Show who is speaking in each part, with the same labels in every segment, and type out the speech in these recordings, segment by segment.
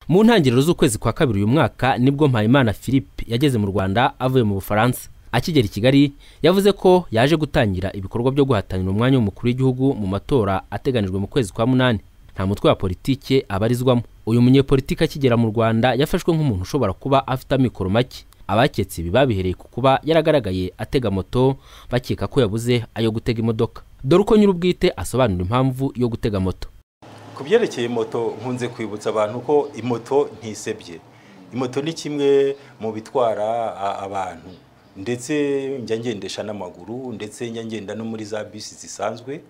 Speaker 1: mu ntangiriro z'ukwezi kwa kabiri uyu mwaka nibwo mpayimana philippe yageze mu rwanda avuye mu bufaransa akigera i kigali yavuze ko yaje gutangira ibikorwa byo guhatanira umwanya w'umukuru w'igihugu mu matora ateganijwe mu kwezi kwa munani nta mutwe wa politike abarizwamo uyu munyepolitiki akigera mu rwanda yafashwe nk'umuntu ushobora kuba afite amikoro make abaketse ibi babihereye ku kuba yaragaragaye atega moto bakeka ko yabuze ayo gutega imodoka dore uko nyir'ubwite asobanura impamvu yo gutega moto
Speaker 2: ku byerekeye moto nkunze kwibutsa abantu ko imoto ntisebye imoto ni kimwe mu bitwara abantu ndetse njya ngendesha n'amaguru ndetse njya ngenda no muri za bisi zisanzwe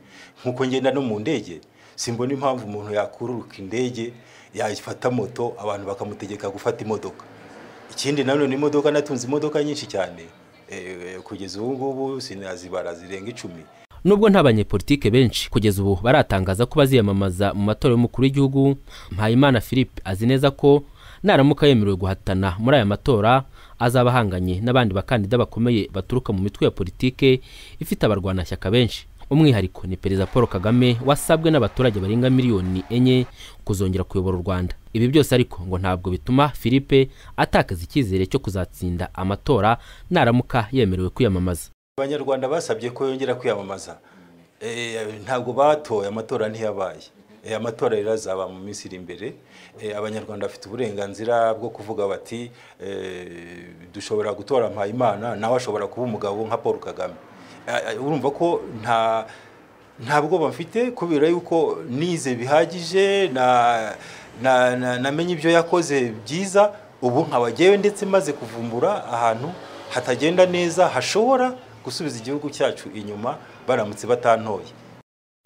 Speaker 2: nk'uko ngenda no mu ndege simbona impamvu umuntu yakururuka indege yafata moto abantu bakamutegeka gufata imodoka ikindi nanone imodoka natunze imodoka nyinshi cyane kugeza ubu ngubu sinazibara zirenga icumi
Speaker 1: nubwo nta banyepolitike benshi kugeza ubu baratangaza ko baziyamamaza mu matora y'umukuru w'igihugu mpayimana philippe azi neza ko naramuka yemerewe guhatana muri aya matora azaba ahanganye n'abandi bakandida bakomeye baturuka mu mitwe ya politike ifite abarwanashyaka benshi umwihariko ni perezida paul kagame wasabwe n'abaturage barenga miliyoni enye kuzongera kuyobora u rwanda ibi byose ariko ngo ntabwo bituma philippe atakaza icyizere cyo kuzatsinda amatora naramuka yemerewe kwiyamamaza
Speaker 2: abanyarwanda basabye ko yongera kwiyamamaza ntabwo batoye amatora ntiyabaye amatora rero azaba mu minsi iri imbere abanyarwanda bafite uburenganzira bwo kuvuga bati dushobora gutora mpayimana nawe ashobora kuba umugabo nka paul kagame urumva ko nta nta bwoba mfite kubera yuko nize bihagije namenye ibyo yakoze byiza ubu nkabagewe ndetse maze kuvumbura ahantu hatagenda neza hashobora gusubiza igihugu cyacu inyuma baramutse batantoye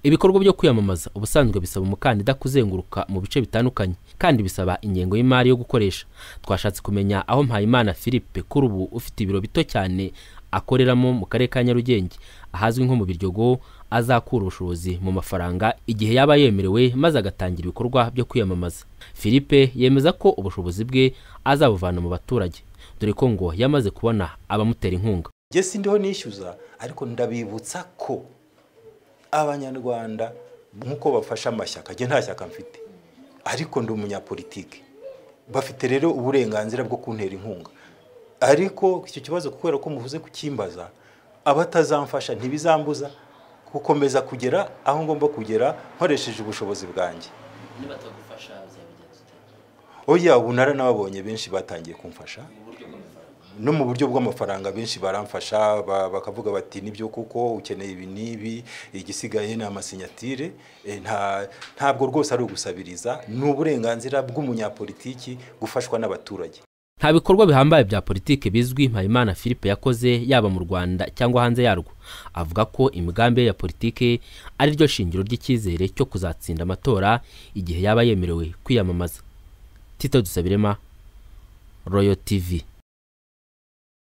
Speaker 1: ibikorwa byo kwiyamamaza ubusanzwe bisaba umukandida kuzenguruka mu bice bitandukanye kandi bisaba ingengo y'imari yo gukoresha twashatse kumenya aho mpayimana philippe kuri ubu ufite ibiro bito cyane akoreramo mu karere ka nyarugenge ahazwi nko mu biryogo azakura ubushobozi mu mafaranga igihe yaba yemerewe maze agatangira ibikorwa byo kwiyamamaza philippe yemeza ko ubushobozi bwe azabuvana mu baturage dore ko ngo yamaze kubona abamutera inkunga
Speaker 2: gesi ndiho nishyuza ariko ndabibutsa ko abanyarwanda nk'uko bafashe amashyaka njye nta shyaka mfite ariko ndi umunyapolitike bafite rero uburenganzira bwo kuntera inkunga ariko icyo kibazo kubera ko muvuze kukimbaza abatazamfasha ntibizambuza gukomeza kugera aho ngomba kugera nkoresheje ubushobozi bwanjye oya ubu naranababonye benshi batangiye kumfasha no mu buryo bw'amafaranga benshi baramfasha bakavuga bati nibyo kuko ukeneye ibi n'ibi igisigaye ni amasinyatire ntabwo rwose ari ugusabiriza ni uburenganzira bw'umunyapolitiki gufashwa n'abaturage
Speaker 1: nta bikorwa bihambaye bya politiki bizwi mpayimana philippe yakoze yaba mu rwanda cyangwa hanze yarwo avuga ko imigambi ye ya politiki ari ryo shingiro ry'icyizere cyo kuzatsinda amatora igihe yaba yemerewe kwiyamamaza tito dusabirema royo tivi